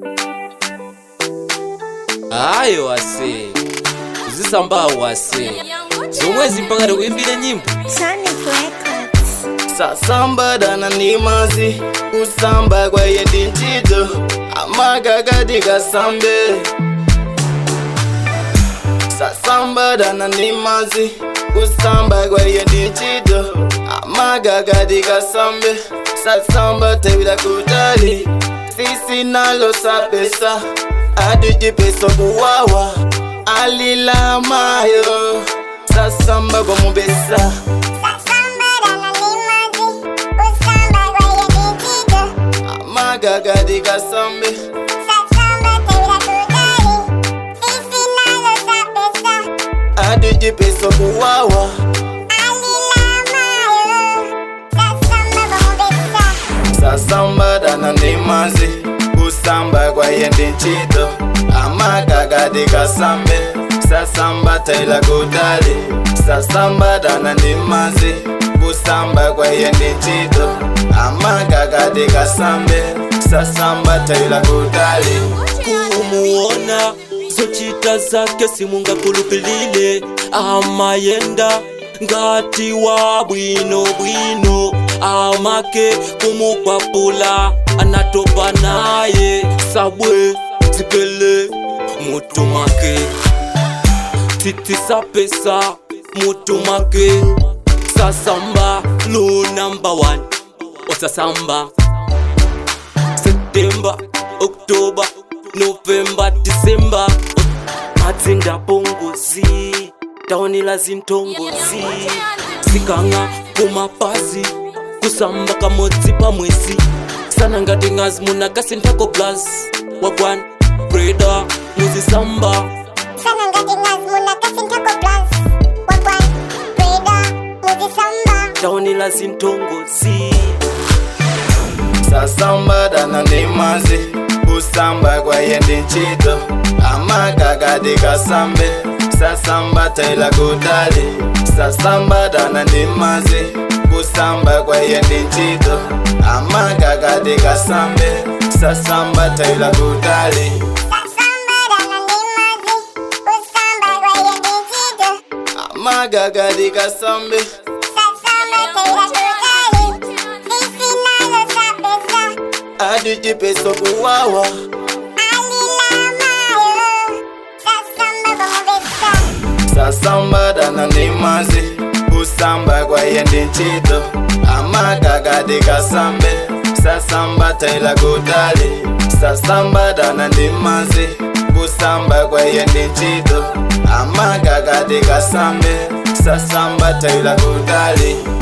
hayi wase uzisamba wase zomwe zimpakati kuimbire nyimbo Sonic Records. sasambadana nimazi kusamba kwaye ndinchito amakakati kasambe sasambadana nimazi kusamba kwaye ndinchito amakakati kasambe sasamba tevila kutali sisi nalo sapesa adijipeso kuwawa alilamayo sasamba kwa mubesa amagagadi kasambe adijipeso kuwawa sasambadana nimazi kusamba kwaye ndinchito amagagadi kasambe sasamba taila kutali sasambadana nimazi kusamba kwaye ndinchito amagagadi kasambe sasamba taila kutali kumuona zochita zake simungakulupilile amayenda ngati wa bwino bwino amake kumukwapula anatopa naye sabwe zipele mutu make titisa pesa mutu make sasamba lu number one wasasamba septemba oktoba novemba disemba matsinda pongozi taonela zintongozi zikanga kumapazi kusamba kamodzi pamwezi sana ngati ngazi munakasinthako plus wagwan breda muzisamba taonela zintongozi sasambadana nimazi kusamba kwaye ndinchito amagagadi kasambe sasamba taila kutali sasambadana nimazi kusamba kwaye ndinchito amagagadi kasambe sasamba taila kutali amagagadi kasambe adijipeso kuwawa sasambadana nimazi kusamba kwaye ndinchito amagagadi kasambe sasamba taila kutali sasambadana nimazi kusamba kwaye ndinchito amagagadi kasambe sasamba taila kutali